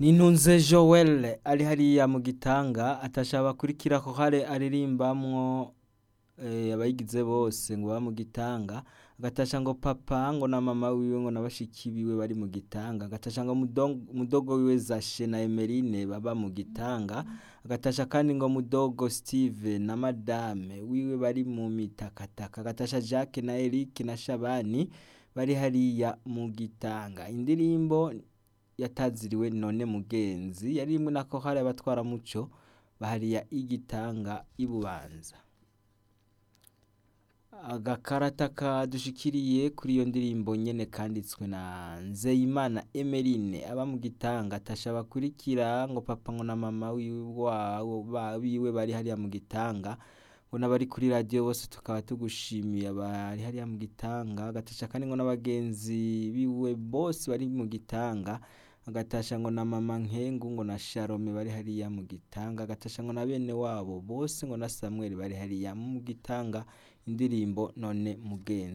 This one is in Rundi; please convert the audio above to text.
nintunze joel ari hariya mu gitanga atashaka bakurikira ko hare aririmbamwo eh, abayigize bose ngo baba mu gitanga agatasha ngo papa ngo na mama wiwe ngo na bashiki biwe bari mu gitanga agatasha ngo mudong- mudogo wiwe zashe na emerine baba mu gitanga agatasha kandi ngo mudogo steve na madame wiwe bari mu mitakataka agatasha jacques na eric na shabani bari hariya mu gitanga indirimbo yataziriwe none mugenzi yari imwe nako hari abatwara muco bahariya igitanga ibubanza agakarata kadushikiriye kuri iyo ndirimbo nyene kanditswe na nzeyimana emeline aba mu gitanga atasha bakurikira ngo papa ngo na mama wiwe wabo ba- biwe bari hariya mu gitanga ngo n'abari kuri radiyo bose tukaba tugushimiye abari hariya mu gitanga agatasha kandi ngo n'abagenzi biwe bose bari mu gitanga agatasha ngo na mama nkengu ngo na sharome bari hariya mu gitanga agatasha ngo na bene wabo bose ngo na samweli bari hariya mu gitanga indirimbo none mugenzi